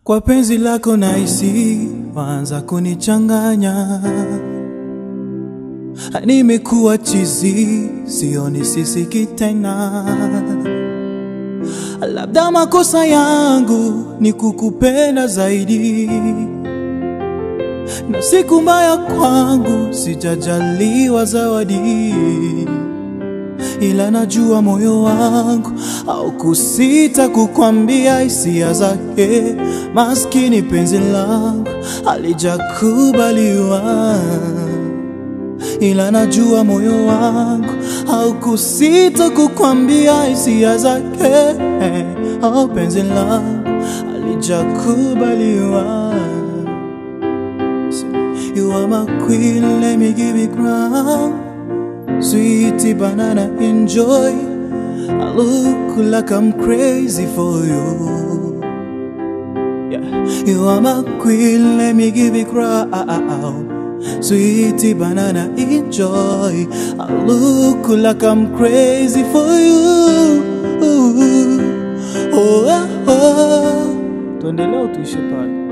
Kwa penzi lako nahisi waanza kunichanganya, nimekuwa chizi, sioni sisiki tena. Labda makosa yangu ni kukupenda zaidi, na siku mbaya kwangu sijajaliwa zawadi, ila najua moyo wangu au kusita kukwambia hisia zake. Maskini penzi langu alijakubaliwa, ila najua moyo wangu au kusita kukwambia hisia zake. Oh, penzi langu alijakubaliwa. You are my queen, let me give you crown. Sweetie banana, enjoy. I look like I'm crazy for you. Yeah. You are my queen, let me give you crown. Sweetie banana, enjoy. I look like I'm crazy for you. Oh, oh, oh. Tuendelee au tuishe pale?